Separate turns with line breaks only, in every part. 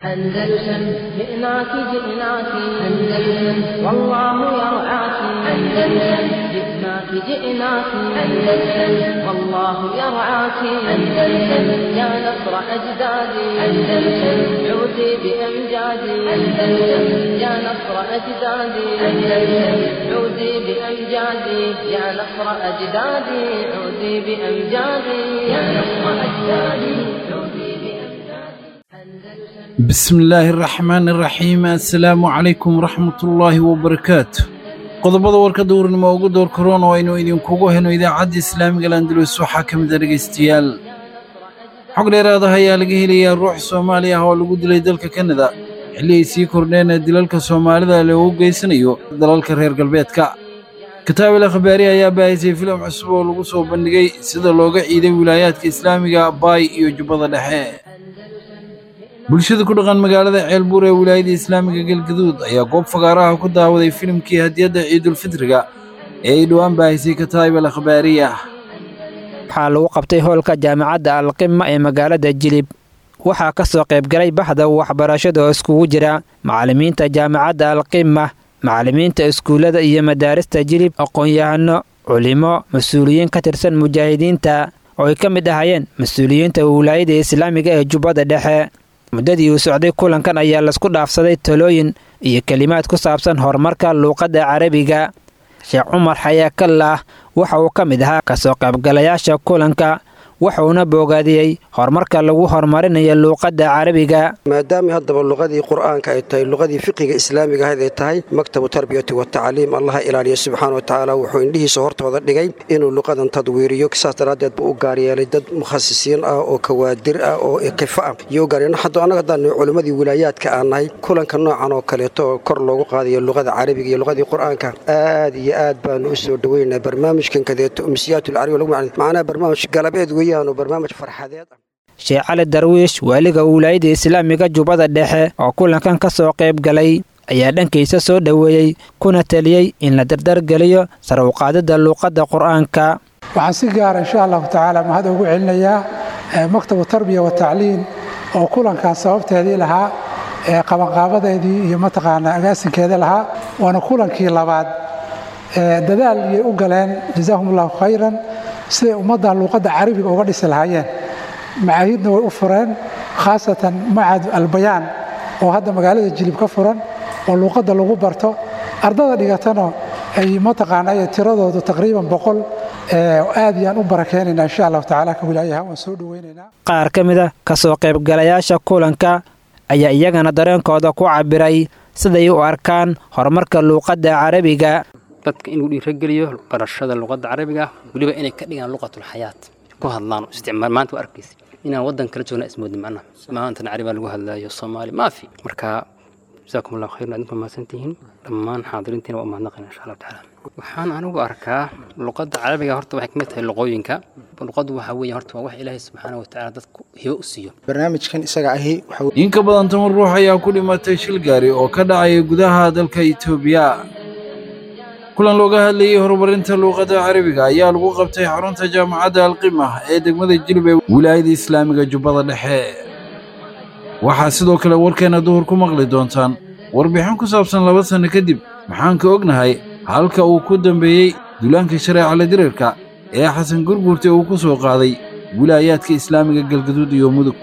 أندلسن جئناك جئناك أندلسن والله يرعاك أندلسن جئناك جئناك أندلسن والله يرعاك أندلسن يا نصر أجدادي أندلسن عودي بأمجادي أندلسن يا نصر أجدادي أندلسن عودي بأمجادي يا نصر أجدادي عودي بأمجادي يا نصر أجدادي عودي بأمجادي
بسم الله الرحمن الرحيم assalaamu calaykum waraxmatullaahi wabarakaatu qodobada warka duurnimo ugu door karoon oo aynu idinkugu heno idaacadda islaamiga landalus waxaa ka mid a dhegaystayaal xog dheeraada ayaa laga helayaa ruux soomaali ah oo lagu dilay dalka kanada xilli ay sii kordheen dilalka soomaalida loogu geysanayo dalalka reer galbeedka kataabel akhbaari ayaa baahisay filim cusub oo lagu soo bandhigay sida looga ciiday wilaayaadka islaamiga baay iyo jubbada dhexe bulshada ku dhaqan magaalada ceelbuur ee wilaayada islaamiga galgaduud ayaa goob fagaaraha ku daawaday filimkii hadiyadda ciidulfitriga ee ay dhowaan baahisay kataabel akhbaariya
waxaa lagu qabtay hoolka jaamacadda alqima ee magaalada jilib waxaa ka soo qaybgalay baxda waxbarashada oo iskugu jira macallimiinta jaamacadda alqima macallimiinta iskuullada iyo madaarista jilib aqoon-yahano culimo mas-uuliyiin ka tirsan mujaahidiinta oo ay ka mid ahaayeen mas-uuliyiinta wilaayada islaamiga ee jubbada dhexe muddadii uu socday kulankan ayaa laisku dhaafsaday talooyin iyo kelimaad ku saabsan horumarka luuqadda carabiga sheekh cumar xayaakallah waxa uu ka mid ahaa kasoo qaybgalayaasha kulanka wuxuuna boogaadiyey horumarka lagu horumarinayo luuqadda carabiga
maadaama haddaba luqadii qur'aanka ay tahay luqadii fiqiga islaamiga ahayd ay tahay maktabu tarbiyati watacliim allaha ilaaliya subxaana wa tacaala wuxuu indhihiisa hortooda dhigay inuu luqadan tadwiiriyo saas daraaddeed buu u gaaryeelay dad mukhasisiin ah oo kawaadir ah oo kifa ah iyo u gaaryeelay hadda annaga haddaan culimmadii wilaayaadka aan nahay kulanka noocan oo kaleeto oo kor loogu qaadayo luqada carabiga iyo luqadii qur'aanka aad iyo aad baanu u soo dhoweynaa barnaamijkan kadeeto umsiyaat alcarabiga lagu macnaa barnaamij galabeed weeyaan oo barnaamij farxadeed ah
sheekh cali darwiish waaliga wilaayada islaamiga jubbada dhexe oo kulankan ka soo qayb galay ayaa dhankiisa soo dhoweeyey kuna taliyey in la dardargeliyo sar u qaadidda luuqadda qur'aanka
waxaan si gaara insha allahu tacaala mahad ugu celinayaa maktabu tarbiya wa tacliin oo kulankaas sababteedii lahaa qabanqaabadeedii iyo mataqaanaa agaasinkeeda lahaa waana kulankii labaad dadaal iyay u galeen jazaahum allahu khayran siday ummaddan luuqadda carabiga uga dhisi lahaayeen macaahidna way u fureen khaasatan macad albayaan oo hadda magaalada jilib ka furan oo luuqadda lagu barto ardada dhigatana ay mataqaanay tiradoodu taqriiban boqol aad yaan u barakeynaynaa insha allahu tacaala ka wilaayaha waan soo dhoweynaynaa
qaar ka mid a ka soo qaybgalayaasha kulanka ayaa iyagana dareenkooda ku cabiray siday u arkaan horumarka luuqadda carabiga
dadka inuu dhiirageliyo barashada luqadda carabiga weliba inay ka dhigaan luqatulxayaat ku hadlaan isticmaal maanta waa arkaysa inaan waddan kala joogna ismoodin macnaha maantana carabiga lagu hadlaayo soomaali maafi marka jazaakum allahu khayran adinku mahadsantihiin dhammaan xaadiriintiina waa umahadnaqayna insha allahu tacaala waxaan anigu arkaa luqadda carabiga horta waxay kamid tahay luqooyinka luqaddu waxaa weeye horta waa wax ilaahay subxaana watacaala dadku hibo u siiyo
barnaamijkan isaga ahi
in ka badan toban ruux ayaa ku dhimatay shil gaari oo ka dhacaya gudaha dalka itoobiya kulan looga hadlayey horumarinta luuqadda carabiga ayaa lagu qabtay xarunta jaamacadda alqima ee degmada jilib ee wilaayada islaamiga jubbada dhexe waxaa sidoo kale warkeenna duhur ku maqli doontaan warbixin ku saabsan laba sanno kadib maxaan ka ognahay halka uu ku dambeeyey dulaanka shareecala dirirka ee xasan gurguurta uu ku soo qaaday wilaayaadka islaamiga galgaduud iyo mudug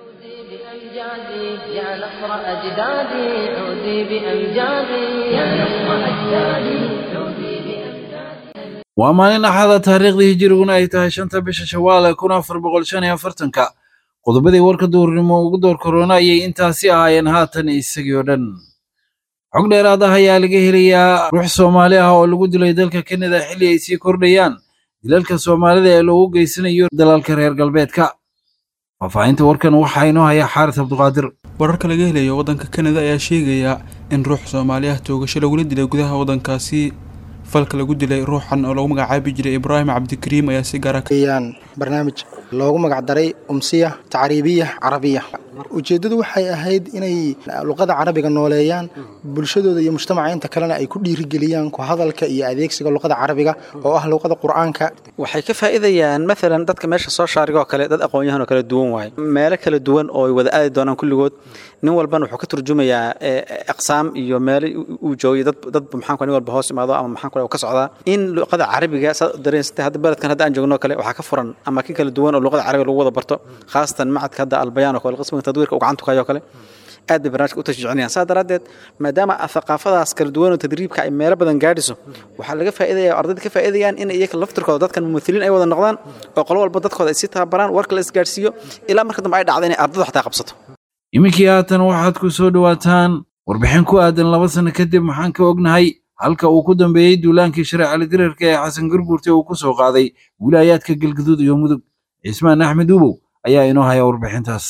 بأمجادي يا نصر أجدادي عودي بأمجادي يا نصر أجدادي عودي بأمجادي
waa maalin axada taariikhdii hijiriguna ay tahay shanta bisha shawaal kun afar boqol shan iyo afartanka qodobadii warka duurnimo ugu door korona ayay intaasi ahaayeen haatan isagii oo dhan xog dheeraad ah ayaa laga helayaa ruux soomaali ah oo lagu dilay dalka kanada xilli ay sii kordhayaan dilalka soomaalida ee loogu geysanayo dalalka reer galbeedka faahfaahinta warkan waxaa inoo haya xaaris cabduqaadir
wararka laga helayo waddanka kanada ayaa sheegaya in ruux soomaali ah toogasho lagula dilay gudaha waddankaasi falka lagu dilay ruuxan oo lagu magacaabi jiray ibraahim cabdikariim ayaa si gaara
ayaan barnaamij loogu magacdaray umsiya tacriibiya carabiya ujeeddadu waxay ahayd inay luqada carabiga nooleeyaan bulshadooda iyo mujtamaca inta kalena ay ku dhiirigeliyaan ku hadalka iyo adeegsiga luqada carabiga oo ah luqada qur-aanka
waxay ka faa'iidayaan maalan dadka meesha soo shaarigoo kale dad aqoon-yahan oo kala duwan waaye meelo kala duwan oo ay wada aadi doonaan kulligood nin walbana wuxuu ka turjumayaa aqsaam iyo meelo uu joogay dad dad maxaan nin walba hoos imaado ama maxaan kule ka socdaa in luqada carabiga saad dareensatay hadda beledkan hadda aan joogno kale waxaa ka furan ama ki kala duwan oo luqada carabiga lagu wada barto khaasatan macadka hadda albayaan oo kale qismiga tadwiirka uu gacantu kayo kale aad bay barnaamijka u tashjiicinayaan saa daraaddeed maadaama thaqaafadaas kala duwan oo tadriibka ay meelo badan gaadhiso waxaa laga faa'iidaya ardayda ka faa'iidayaan in iyaga laftirkooda dadkan mumithiliin ay wada noqdaan oo qolo walba dadkooda ay sii tababaraan warka la isgaadhsiiyo ilaa marka dambe ay dhacda inay ardadu xataa qabsato
iminkii haatan waxaad ku soo dhowaataan warbixin ku aadan laba sano kadib maxaan ka ognahay halka uu ku dambeeyey duulaankii shareecali dirarka ee xasan gurgurte uu ku soo qaaday wilaayaadka galgaduud iyo mudug cismaan axmed ubow ayaa inoo haya warbixintaas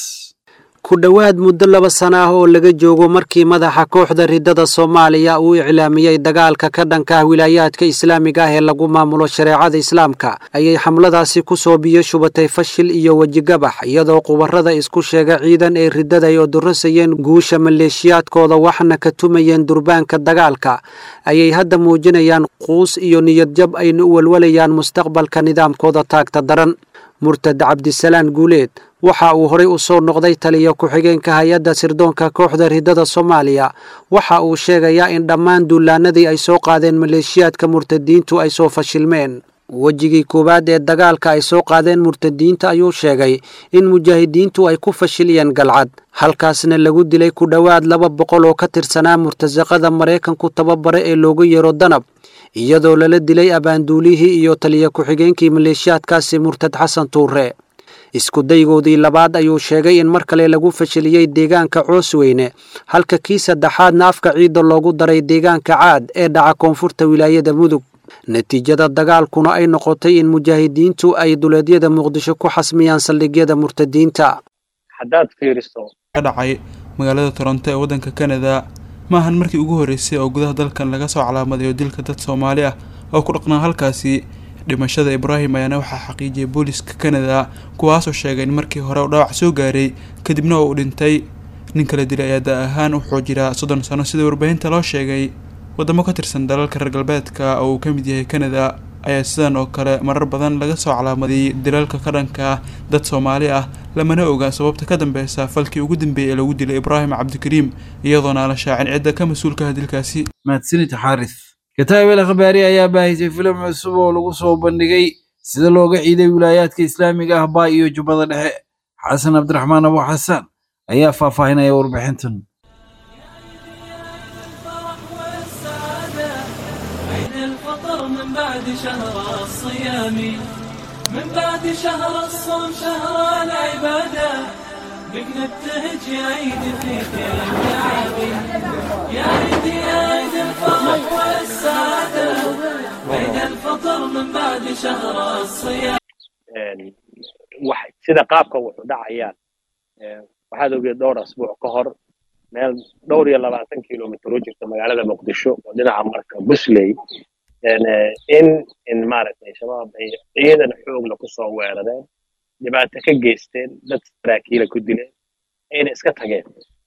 ku dhowaad muddo laba sana ah oo laga joogo markii madaxa kooxda riddada soomaaliya uu iclaamiyey dagaalka ka dhanka ah wilaayaadka islaamiga ah ee lagu maamulo shareecada islaamka ayay xamladaasi ku soo biyo shubatay fashil iyo wejigabax iyadoo qubarrada isku sheega ciidan ee riddada ay odorosayeen guusha maleeshiyaadkooda waxna ka tumayeen durbaanka dagaalka ayay hadda muujinayaan quus iyo niyadjab ayna u walwalayaan mustaqbalka nidaamkooda taagta daran murtad cabdisalaan guuleed waxa uu horay u soo noqday taliya ku-xigeenka hay-adda sirdoonka kooxda riddada soomaaliya waxa uu sheegayaa in dhammaan duulaanadii ay soo qaadeen maleeshiyaadka murtadiintu ay soo fashilmeen wejigii koowaad ee dagaalka ay soo qaadeen murtadiinta ayuu sheegay in mujaahidiintu ay ku fashiliyeen galcad halkaasna lagu dilay ku dhowaad laba boqol oo ka tirsanaa murtasaqada maraykanku tababare ee loogu yeero danab iyadoo lala dilay abaanduulihii iyo taliya ku-xigeenkii maleeshiyaadkaasi murtad xasan tuure iskudaygoodii labaad ayuu sheegay in mar kale lagu fashiliyey deegaanka coosweyne halka kii saddexaadna afka ciidda loogu daray deegaanka caad ee dhaca koonfurta wilaayada mudug natiijada dagaalkuna ay noqotay in mujaahidiintu ay duleedyada muqdisho ku xasmiyaan saldhigyada murtadiinta
haddaad fiiriso
ka dhacay magaalada toronto ee waddanka kanada ma ahan markii ugu horreysay oo gudaha dalkan laga soo calaamadayo dilka dad soomaali ah oo ku dhaqnaa halkaasi dhimashada ibraahim ayaana waxaa xaqiijiyay booliska kanada kuwaasoo sheegay in markii hore uu dhaawac soo gaaray kadibna uu dhintay nin kala dilay ayaa da ahaan wuxuu jiraa soddon sano sida warbaahinta loo sheegay waddamo ka tirsan dalalka reer galbeedka oo uu ka mid yahay kanada ayaa sidan oo kale marar badan laga soo calaamadiyey dilalka ka dhanka ah dad soomaali ah lamana oga sababta ka dambeysa falkii ugu dambeeyey ee lagu dilay ibraahim cabdikariim iyadoona aan la shaacin cidda ka mas-uulka ah dilkaasi
mahadsanid xaaris kataabel akhbaari ayaa baahisay filim cusub oo lagu soo bandhigay sida looga ciiday wilaayaadka islaamiga ah baa iyo jubbada dhexe xasan cabdiraxmaan abu xasaan ayaa faahfaahinaya warbixintan
من بعد شهر الصوم شهر العبادة بك نبتهج يا عيد في كل العابي يا عيد يا عيد الفرح والسعادة عيد الفطر من بعد شهر الصيام
sida qaabka wuxuu dhacayaan waxaad ogeed dhowr asbuuc ka hor meel dhowr iyo labaatan kilomitr u jirta magaalada muqdisho oo dhinaca marka busley in in maaragtay shabaab ay ciidan xoogla ku soo weerareen dhibaato ka geysteen dad saraakiila ku dileen ayna iska tageen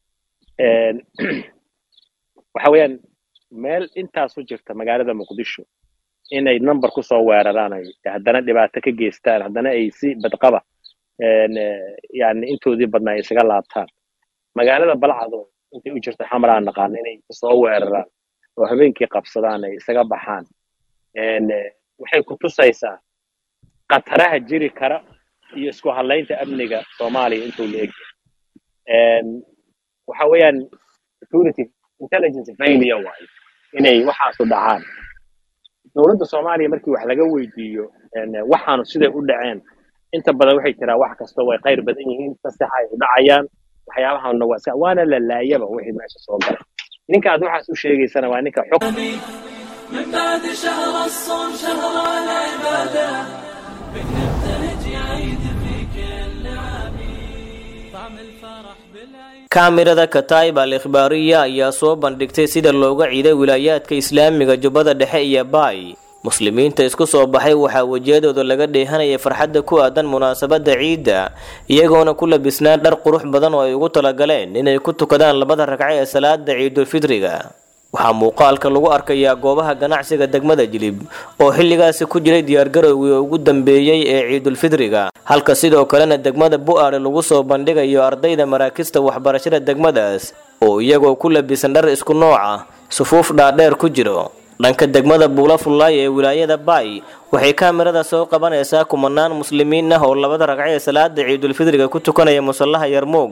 waxa weeyaan meel intaas u jirta magaalada muqdisho inay number ku soo weeraraan ay haddana dhibaato ka geystaan haddana ay si badqaba yani intoodii badnaa ay isaga laabtaan magaalada balcado intay u jirta xamraan naqaana inay soo weeraraan oo habeenkii qabsadaan ay isaga baxaan waxay ku tusaysaa khataraha jiri kara iyo isku hadlaynta amniga soomaaliya intuu la egyahay waxa weeyaan security intelligence failure waayo inay waxaasu dhacaan dowladda soomaaliya markii wax laga weydiiyo waxaanu siday u dhaceen inta badan waxay tiraa wax kasta way qayr badan yihiin fasaxa ay u dhacayaan waxyaabahaana waa iska waana la laayaba wixii meesha soo galay ninka aad waxaas u sheegaysana waa ninka xog
من بعد شهر الصوم شهر العبادة بك نبتهج يا عيد في كل عامي طعم الفرح بالعيد
kaamirada kataib al ikhbaariya ayaa soo bandhigtay sida looga ciiday wilaayaadka islaamiga jubbada dhexe iyo baay muslimiinta isku soo baxay waxaa wejiyadooda laga dheehanayay farxadda ku aadan munaasabadda ciidda iyagoona ku labisnaa dhar qurux badan oo ay ugu talagaleen inay ku tukadaan labada ragco ee salaada ciidulfidriga waxaa muuqaalka lagu arkayaa goobaha ganacsiga degmada jilib oo xilligaasi ku jiray diyaargarowgii ugu dambeeyey ee ciidulfidriga halka sidoo kalena degmada bu'aale lagu soo bandhigayo ardayda maraakista waxbarashada degmadaas oo iyagoo ku labisan dhar isku nooca sufuuf dhaadheer ku jiro dhanka degmada buula fullaay ee wilaayada baay waxay kaamirada soo qabanaysaa kumanaan muslimiin ah oo labada ragco ee salaada ciidulfidriga ku tukanaya musallaha yarmuug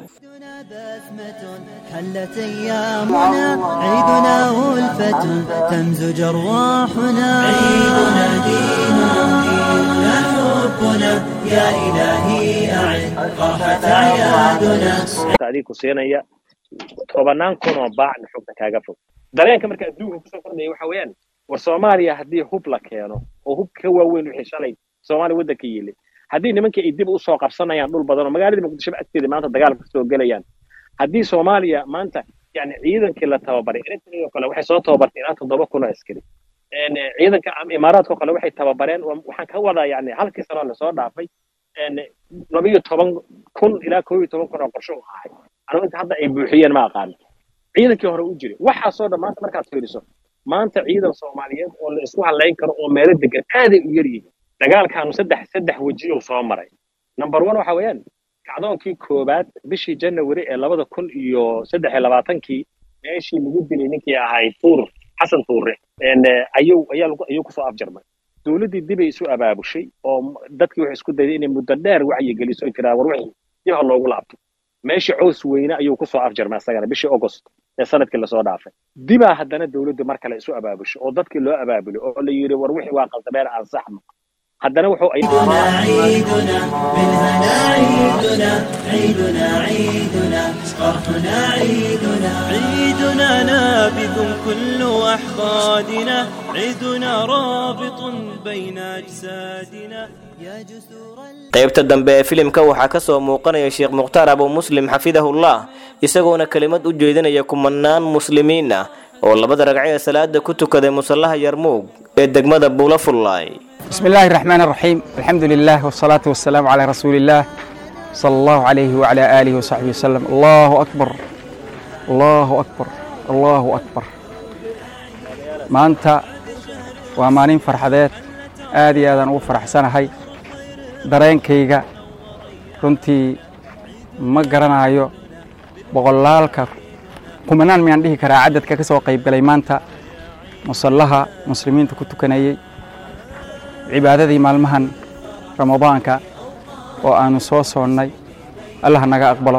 حلت أيامنا عيدنا ألفة تمزج أرواحنا عيدنا ديننا ديننا حبنا يا إلهي أعد راحة أعيادنا
adiga ku siinaya tobanaan kun oo baacna xogta kaaga fog dareenka marka adduunka kusoo kordhaya waxa weeyaan war soomaaliya haddii hub la keeno oo hub ka waaweyn wixii shalay soomaaliya waddanka yiilay haddii nimankii ay dib u soo qabsanayaan dhul badan oo magaalada muqdishoba agteeda maanta dagaalka kasoo gelayaan haddii soomaaliya maanta yani ciidankii la tababaray eritrea oo kale waxay soo tababartay ilaa toddoba kun oo askari ciidanka imaaraadka oo kale waxay tababareen waxaan ka wadaa yani halkii sanoo lasoo dhaafay labiyo toban kun ilaa koo iyo toban kun oo qorsho u ahay anigu inta hadda ay buuxiyeen ma aqaano ciidankii hore u jiray waxaasoo dhan maanta markaad fiiriso maanta ciidan soomaaliyeed oo la isku halayn karo oo meelo degan aaday u yaryihiin dagaalkaanu saddex saddex wejiyo soo maray number one waxa weeyaan kacdoonkii koobaad bishii janawari ee labada kun iyo saddex iyo labaatankii meeshii lagu dilay ninkii ahayd tuur xasan tuure ayuu ayaa lagu ayuu kusoo afjarmay dowladdii dibay isu abaabushay oo dadkii waxay isku dayday inay muddo dheer wacyi geliso jiraa war wixii dib ha loogu laabto meeshii cows weyne ayuu kusoo afjarmay asagana bishii august ee sanadkii lasoo dhaafay dibaa haddana dowladdu mar kale isu abaabushay oo dadkii loo abaabulay oo la yidhi war wixii waa qaldameen aan saxno haddana wuxuu
عيدنا بالهنا عيدنا عيدنا عيدنا فرحنا عيدنا عيدنا نابذ كل أحقادنا عيدنا رابط بين أجسادنا يا جسور
qaybta dambe ee filimka waxaa ka soo muuqanaya sheekh mukhtaar abu muslim xafidahullah isagoona kelimad u jeedinaya kumanaan muslimiin ah oo labada ragco ee salaada ku tukaday musallaha yarmuug ee degmada buula fullaay
بسم الله الرحمن الرحيم الحمد لله والصلاة والسلام على رسول الله صلى الله عليه وعلى آله وصحبه وسلم الله أكبر الله أكبر الله أكبر ما أنت وأمانين فرحدات آدي آدان وفرح سنة هاي dareen kayga runtii ma garanayo boqolaalka kumanaan miyaan dhihi karaa cadadka ka soo qaybgalay maanta musallaha muslimiinta ku tukanayey cibaadadii maalmahan ramadaanka oo aanu soo soonnay allah naga aqbalo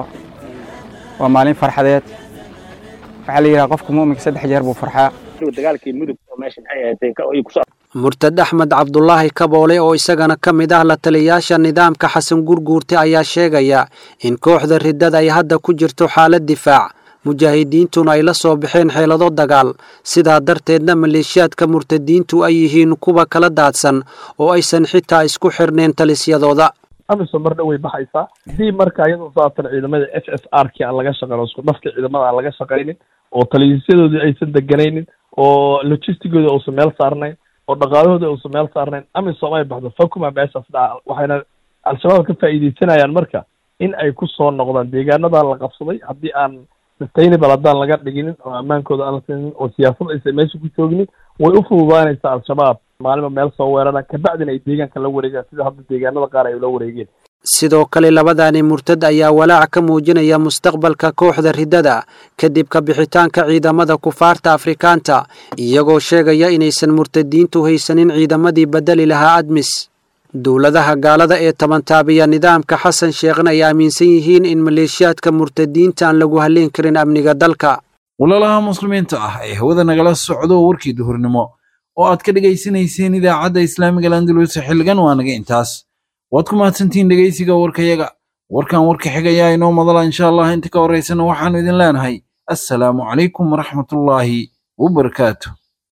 waa maalin farxadeed waxaa la yidhaha qofka mu'minka saddex jeer buu farxaa
dagaalkii mudug oo meesha maxay ahayd kusoo
murtad axmed cabdulaahi kaboole oo isagana ka mid ah la taliyayaasha nidaamka xasan gurguurte ayaa sheegaya in kooxda riddada ay hadda ku jirto xaalad difaac mujaahidiintuna ay la soo baxeen xeelado dagaal sidaa darteedna maleeshiyaadka murtadiintu ay yihiin kuwa kala daadsan oo aysan xitaa isku xirnayn talisyadooda
amisom mar dhow way baxaysaa haddii marka iyadoo saatan ciidamada f s r kii aan laga shaqayn isku dhafka ciidamada aan laga shaqaynin oo taliyayaasyadoodii aysan deganaynin oo logistigooda uusan meel saarnayn oo dhaqaalahooda uusan meel saarnayn amisom ay baxdo fakuma meeshaas dhaca waxayna al-shabaab ka faa'iideysanayaan marka in ay ku soo noqdaan deegaanadan la qabsaday haddii aan sustainable haddaan laga dhiginin oo ammaankooda aan la siinin oo siyaasad aysan meesha ku jooginin way u fududaanaysaa al-shabaab maalinba meel soo weeraraan kabacdina ay deegaanka la wareegaan sida hadda deegaanada qaar ay ula wareegeen
sidoo kale labadani murtad ayaa walaac ka muujinaya mustaqbalka kooxda riddada kadib ka bixitaanka ciidamada kufaarta afrikaanta iyagoo sheegaya inaysan murtadiintu haysanin ciidamadii bedeli lahaa admis dowladaha gaalada ee tabantaabiya nidaamka xasan sheekhna ay aaminsan yihiin in maleeshiyaadka murtadiinta aan lagu halleyn karin amniga dalka
walaalaha muslimiinta ah ee hawada nagala socdo warkii duhurnimo oo aad ka dhegaysanayseen idaacadda islaamiga landalus xilligan waa naga intaas waad ku mahadsantihiin dhegaysiga warkayaga warkan warka xigayaa inoo madala insha allah inta ka horaysana waxaannu idin leenahay assalaamu calaykum waraxmatullaahi wabarakaatu